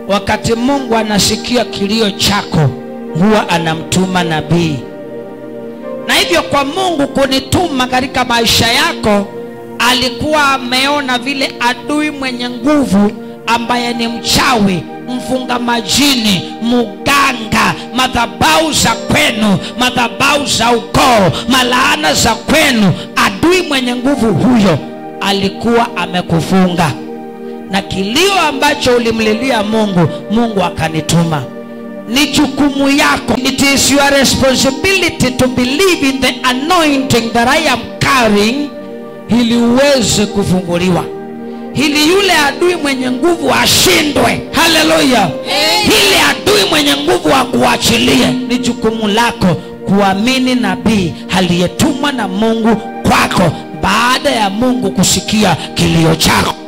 wakati mungu anasikia kilio chako huwa anamtuma nabii na hivyo kwa mungu kunituma katika maisha yako alikuwa ameona vile adui mwenye nguvu ambaye ni mchawi mfunga majini muganga madhabau za kwenu madhabau za ukoo malaana za kwenu adui mwenye nguvu huyo alikuwa amekufunga na kilio ambacho ulimlilia mungu mungu akanituma ni jukumu yako it is your responsibility to believe in the anointing that i am carrying ili uweze kufunguliwa ili yule adui mwenye nguvu ashindwe haleluya ili adui mwenye nguvu akuachilie ni jukumu lako kuamini nabii aliyetumwa na mungu kwako baada ya mungu kusikia kilio chako